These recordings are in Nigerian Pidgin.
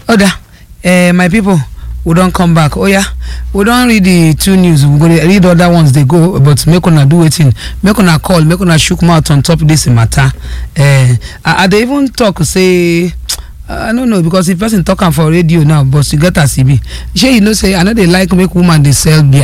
oda uh, my people we don come back oya we don read the two news we go dey read other ones dey go but make una do wetin make una call make una chook mouth on top this matter uh, i, I dey even talk say i no know because if person talk am for radio now but you get as e be shey you know say i no dey like make woman dey sell beer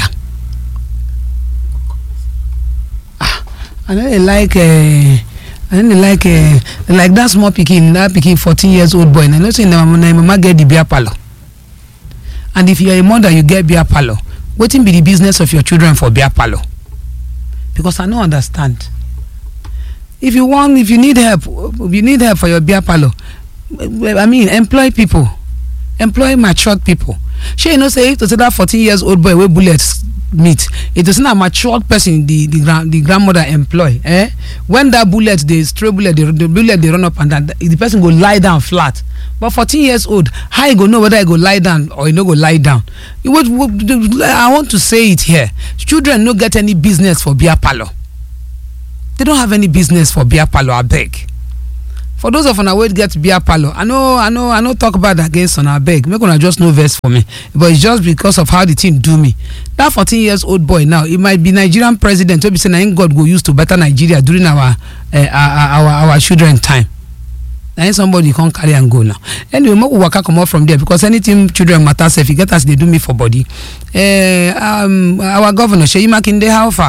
ah i no dey like uh, i no dey like uh, like that small pikin that pikin fourteen years old boy na you know say na im mama get the beer parlour and if you are a mother you get beer parlour wetin be the business of your children for beer parlour because i no understand if you wan if you need help if you need help for your beer parlour i mean employ people employ matured people shey you know say if to say that fourteen years old boy wey bullet meet if to say na matured person the the grand the grandmother employ eh when that bullet dey stray bullet dey the bullet dey run up and down the person go lie down flat but fourteen years old how you go know whether you go lie down or you no go lie down you wait, wait, i want to say it here children no get any business for beer parlour they don't have any business for beer parlour abeg for those of una wey get beer parlour i no i no i no talk bad against una abeg make una just no vex for me but it's just because of how the thing do me that fourteen years old boy now e might be nigerian president wey be say na him god go use to better nigeria during our uh, our our our children time na him somebody come carry am go now anyway make we waka comot from there because anything children matter sef e get as e dey do me for body uh, um, our governor seyi makinde how far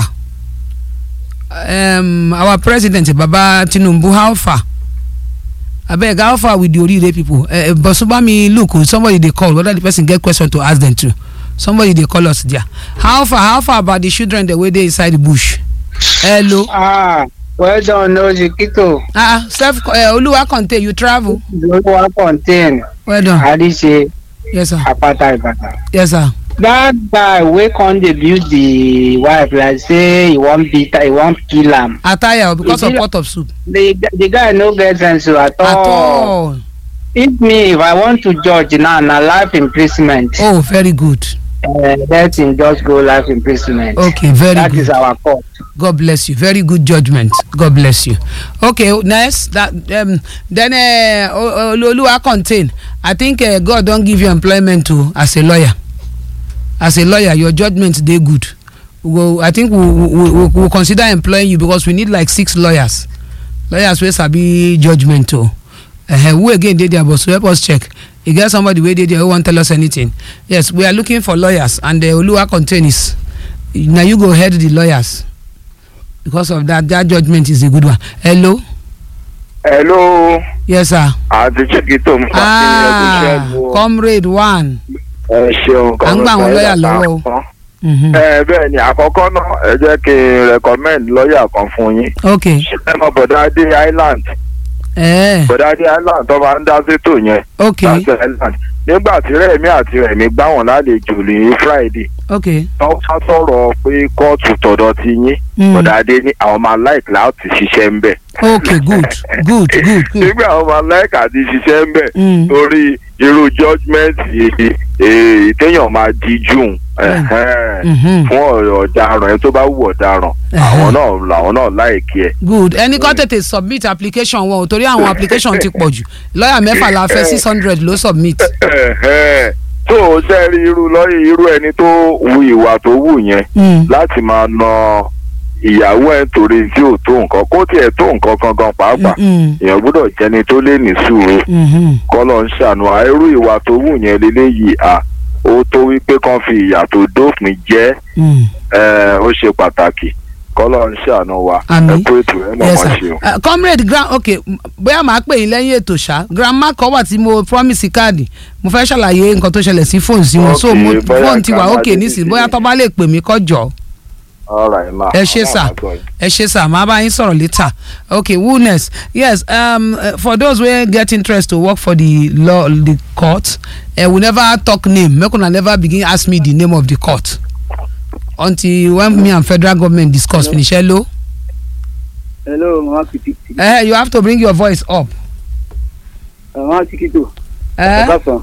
um, our president baba tinubu how far abeg how far with the orire people uh, but subami look somebody dey call whether the person get question to ask them too somebody dey call us there how far how far about the children dem wey dey inside the bush hello. ah well done ojikito ah self uh, oluwa contain you travel. olúwa contain well done àdìsẹ yes sir apata ìbàdàn. yes sir that guy wey come dey build the wife like say he wan beat her he wan kill am attire o because Is of it- pot of soup. the the guy no get sense o at all. at all if me if i want to judge now na life imprisonment. oh very good Uh, let him just go life imprisonment. okay very that good is our court. god bless you very good judgement god bless you okay next that um, then uh, O- O- oluwa contain i think uh, god don give you employment o as a lawyer as a lawyer your judgement dey good we go i think we we we we we consider employing you because we need like six lawyers lawyers wey sabi judgement o uh, who again dey there but so help us check e get somebody wey dey there wey wan tell us anything yes we are looking for lawyers and uh, oluwa contain is na you go head the lawyers because of that that judgement is a good one hello hello yes sir àti chiquito ń fa ah comrade one ẹ ṣeun À ń gbà àwọn lọ́yà lọ́wọ́ o. kan. mhm. ẹ bẹ́ẹ̀ ni àkọ́kọ́ náà ẹ jẹ́ kí n recommend lọ́ọ̀yà kan fún yín ok ẹ mọ bọ̀dá dé island eh, bọ̀dá dé island tó máa ń dá sétò yẹn ok láti island nígbà tí rẹ̀mí àti rẹ̀mí gbá wọn lálejò ní friday ok tó wá sọ̀rọ̀ pé kóòtù tọ̀dọ̀ ti yín Mm. bọ̀dá dé ní àwọn máa láìkì láti ṣiṣẹ́ ń bẹ̀. ok good good good good nígbà àwọn máa láìkì àti ṣiṣẹ́ ń bẹ̀ Mm. torí irú judgement èyí téèyàn máa di june Mhm. fún ọ̀rọ̀ ọ̀daràn ẹni tó bá wù ọ̀daràn àwọn náà làwọn náà láìkí ẹ̀. good ẹni kan tètè submit application wọn o torí àwọn application ti pọ̀ jù lọ́ọ̀yà mẹ́fà la fẹ́ six hundred ló submit tó o ṣe rí irú lọ́yìn irú ẹni tó wu ìwà tó wù yẹn Mm. láti máa na ìyàwó ẹ̀ torí tí ò tó nǹkan kó tiẹ̀ tó nǹkan kan gan pàápàá Mm, èèyàn gbọ́dọ̀ jẹni tó lè ní sùúrù mhm. kọ́lọ̀ ń ṣàánú à irú ìwà tó wù yẹn leléyìí à ó tó wípé kán fi ìyà tó dópin jẹ́ Mm. ẹ̀, ó ṣe pàtàkì kọ́lọ̀ ń ṣàánú wa Àmín. ẹ kú ètò ẹ̀ mọ̀ yes wọ́n sir ṣe o. uh, comrade grand ok m- bóyá màá pè yín lẹ́yìn ètò ṣá grandma kan wà tí mo promise káàdì mo fẹ́ ṣàlàyé nǹkan tó ṣẹlẹ̀ sí fóònù sí wọn so Ok, mo bóyá fóònù ti wà grandma ok lè nísìnyí ti bóyá ní. tó bá lè pè mí kọjọ All right, ma. ẹ ṣe Àwọn sà àgbọ̀ yìí. ẹ ṣe sà màá bá yín sọ̀rọ̀ later ok woolness yes um, uh, for those wey get interest to work for the law the court uh, we never talk name make una never begin ask me the name of the court until when me and federal government discuss finish hello hello mama kìtìkìtì uh, you have to bring your voice up. mama kìtìkìtò Uh, ọ̀kasàn.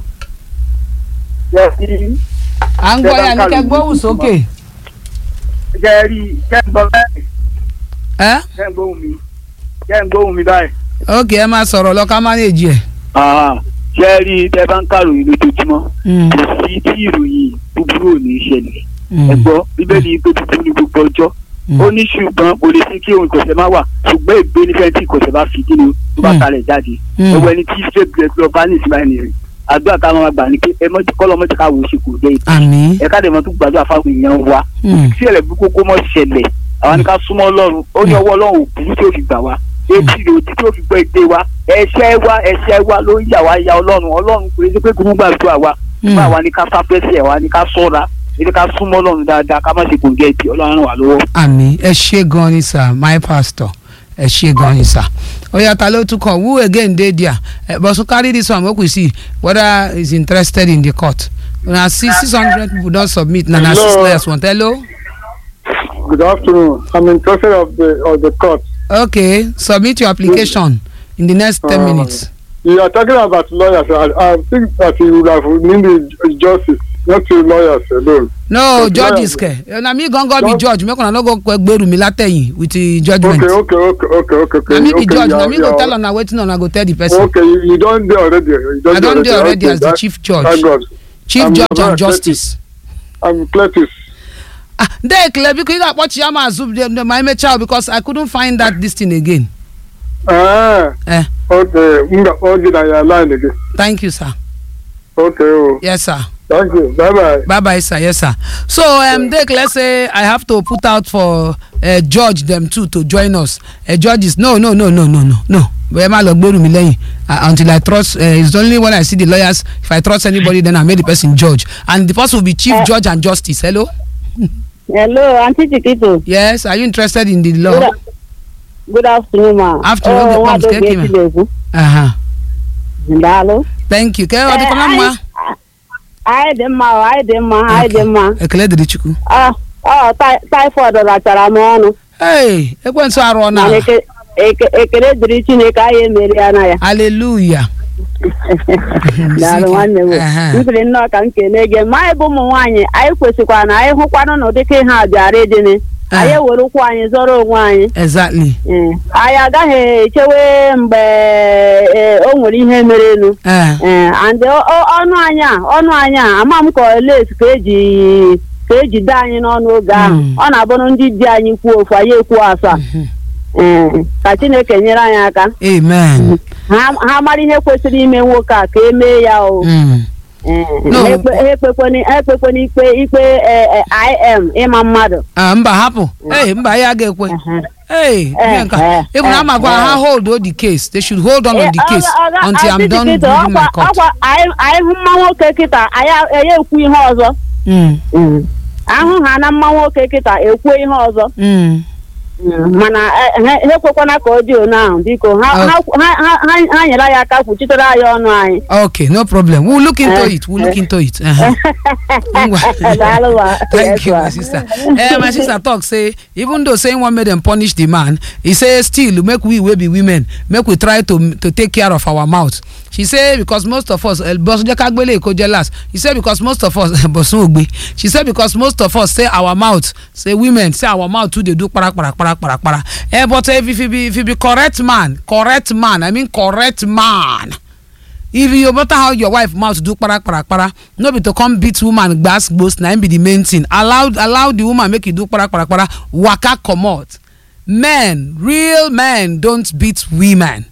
ṣé ẹ rí à ń gbọ́ yà ní kẹ́ gbóhùn sókè. ṣé ẹ rí ṣé ń gbọ́ báyìí ẹ ṣé ń gbóhùn mi ṣé ń gbóhùn mi báyìí. ok ẹ máa sọ̀rọ̀ lọ ká manage ẹ̀. Ah, ṣé ẹ rí tẹ bá ń kàròyìn lójoojúmọ́ Mm, kò sí tí ìròyìn búburú ò ní ṣẹlẹ̀ mm, ẹ gbọ́ bíbélì pé búburú ní gbogbo ọjọ́ mm. ó ní ṣùgbọ́n kò lè sí kí ohun ìkọ̀sẹ̀ má wà ṣùgbọ́n ègbé nífẹ̀ẹ́ tí ìkọ̀sẹ̀ bá fi kí ni tó bá Mm. talẹ̀ jáde Mm. owó ẹni tí straight bread lọ bá ní ìsinmi ẹni rẹ̀ àdúrà ká máa gbà ní pé ẹ mọ́tí kọ́lọ́ mọ́tí ká wò ó ṣe kò dé ìtì àmì. ẹ ká dẹ̀ mọ́ tó gbàdúrà fáwọn èèyàn wa Mm, tí ẹ̀rẹ̀ bí kókó mọ́ ṣẹlẹ̀ àwọn ni ká súnmọ́ ọlọ́run ó ní ọwọ́ ọlọ́run òkú tí ó fi gbà wá etí rẹ̀ òtí tí ó fi gbọ́ èdè wa ẹ̀ṣẹ̀ wa ẹ̀ṣẹ̀ wa ló ń yà wá ya ọlọ́run ọlọ́run kò ní pé kò ní gbàdúrà wa Mm. bá wa ní ká sáfẹ́sẹ̀ wa ní ká sọ́ra ní ká súnmọ́ ọlọ́run dáadáa ká má ṣe kò gẹ̀ ẹ̀dì ọlọ́run ràn wá lọ́wọ́. àmì ẹ ṣe gan ni sir my pastor ẹ ṣe gan ni sir oya ta ló tún kàn who again dey there uh, but so carry this one make we see whether he is interested in the court na six six hundred people don submit na na six Hello. lawyers want hello Good afternoon. I'm interested of the of the court. okay submit your application in the next ten Uh, minutes You are talking about lawyers. I, I think that you would have needed justice, not to lawyers alone. no Okay, judges lawyer. ke na me gangan be Judge- judge make una no go gbèrú mi látẹ̀yìn with the judgement Okay, okay, okay, okay, okay. okay. na me be okay, judge you na are- me you go are- tell una wetin una go tell the person Okay, you, you don't do already. You don't i don dey already Okay, as the that- chief Thank judge God. chief I'm judge very and justice. I'm Cletus. ah dey ekele biko ị ga-akpọ chiama azụ de- ma emecha o because i couldn't find that this thing again Ah, eh okay. Nga, okay, now you're line again. thank you sir Okay, oh, yes sir thank you. Bye bye. bye bye sir yes sir so um, dey ekele say i have to put out for uh, judge dem too to join us uh, judges no no no no no no no bẹ́ẹ̀ má lọ gbẹ́rù mi lẹ́yìn uh, until i trust uh, it's only when i see the lawyers if i trust anybody then i make the person judge and the person will be chief judge and justice hello hello aunty chiquito yes are you interested in the good, law a- good afternoon ma Afternoon, Oh, good nwa afternoon, Adobe Keke, ma. Etilegwu. uh-huh. daalụ thank you kee ọ dịkwa na Eh, mma anyị- anyị dị mma o, anyị dị mma anyị dị mma ekele dịrị chukwu Ah, ọ tai- typhoid rachara m ọnụ hey ekwensu arụọ na mana eke- eke- ekele dịrị chineke anyị emeri ya na ya hallelujah daalụ nwanne m Ehe. m sịrị nnọọ ka m kelee gị ma anyị bụ ụmụ nwaanyị anyị kwesịkwara na anyị hụkwanụ na ụdịka ihe a bịara ịdịnị anyị ewere ụkwụ anyị zọrọ onwe anyị exactly Eh, anyị agaghị echewe mgbe eh, o nwere ihe merenụ eh ee and ọ- ọ- ọnụ anyị a ọnụ anyị a ama m ka les ka eji ka eji dee anyị n'ọnụ oge ahụ Mm. ọ na-abụrụ ndị di anyị kwuo ofu anyị ekwuo asaa ee ka chineke nyere anyị aka amen ha ha mara ihe kwesịrị ime nwoke a ka emee ya o Mm. Ee, No. ha ekpe- ha ekpekwana ha ekpekwana ikpe ikpe eh, eh, im ịma mmadụ ah mba hapụ hey mba ya ga-ekwe Ehe. hey Eh, nka eh, even eh, amagwa eh. ha hold on the case they should hold on on the Eh, case ọ ga- ọ ga- until i'm Aunty done Chiquito, giving my ọkwa- court ọkwa anyị anyị hụ mma nwoke kịta anyị anyị ekwu ihe ọzọ Mm. ahụ ha na mma nwoke kịta ekwuo ihe ọzọ Mm. mana eh, ha ha ekwekwana ka ọ dị one ahụ biko ha Oh. ha- ha ha- ha- ha nyere anyị aka kwuchitere anyị ọnụ anyị okay no problem we'll look into Eh, it we'll look into it uh-huh. Ngwa. Daalụ ma. thank Yes, you ma. my sister eh my sister talk say even though saying one make dem punish the man he say still make we wey be women make we try to to take care of our mouth she say because most of us eh, bọ́sùnjẹ́ kágbélé èkó jẹ́ last she say because most of us bọ̀sùn ògbé she say because most of us say our mouth say women say our mouth too dey do kparakparakpara kparakpara eh but eh, if you be if you be correct man correct man i mean correct man if you no matter how your wife mouth do kpara kpara kpara no be to come beat woman gbas gbos na im be the main thing allow allow the woman make e do kpara kpara kpara waka comot men real men don't beat women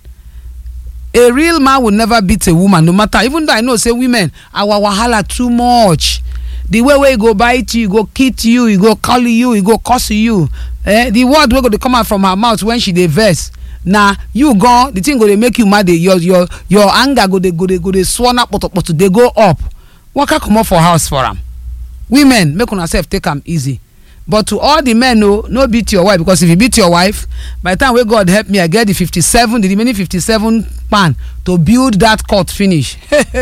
a real man will never beat a woman no matter even though i know say women our wahala too much the way wey e go bite you e go kit you e go call you e go curse you eh the word wey go dey come out from her mouth when she dey vex na you gan the thing go dey make you mad dey your your your anger go dey go dey go dey swell kpotopoto dey go up waka comot for house for am women make una sef take am easy but to all the men o no beat your wife because if you beat your wife by the time wey god help me i get the fifty-seven the remaining fifty-seven pan to build that court finish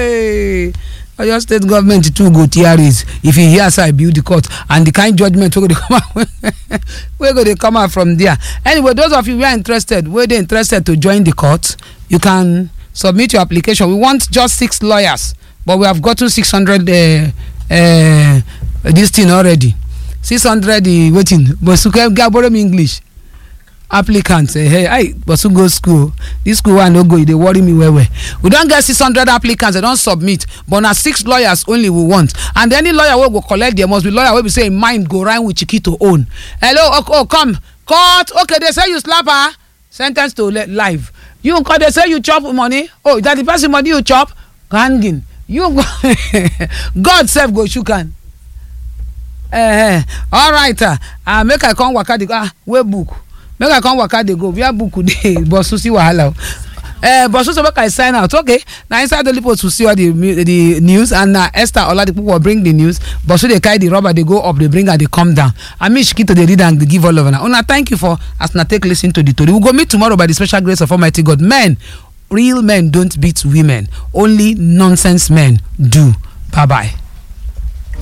oyo state government too go tearis if you hear say i build the court and the kind judgement wey go dey come out wey go dey come out from there anyway those of you wey are interested wey dey interested to join the court you can submit your application we want just six lawyers but we have gotten six hundred uh, uh, this thing already six hundred uh, wetin bosuke ga borrow me english applicants eh, hey hey bosu go school this school wey i no go e dey worry me well well we don get six hundred applicants dem don submit but na six lawyers only we want and any lawyer wey go collect there must be lawyer wey be say im mind go rhyme with chikito own hello oh, oh come court okay they say you slap her sen ten ce to li- life you come dey say you chop money oh that the person money you chop hanging you go god sef go shook hand eh all right ah uh, make i come waka dey go ah wey book make i come waka dey go where book dey bosu see wahala o uh, bosu so make i sign out okay na inside daily post we see all the mu- the news and na esther oladipupo bring the news bosu dey carry the rubber dey go up dey bring am dey come down i mean shikito dey read am dey give all of una una thank you for as una take lis ten to the tori we go meet tomorrow by the special grace of almighty god men real men don't beat women only nonsense men do bye bye.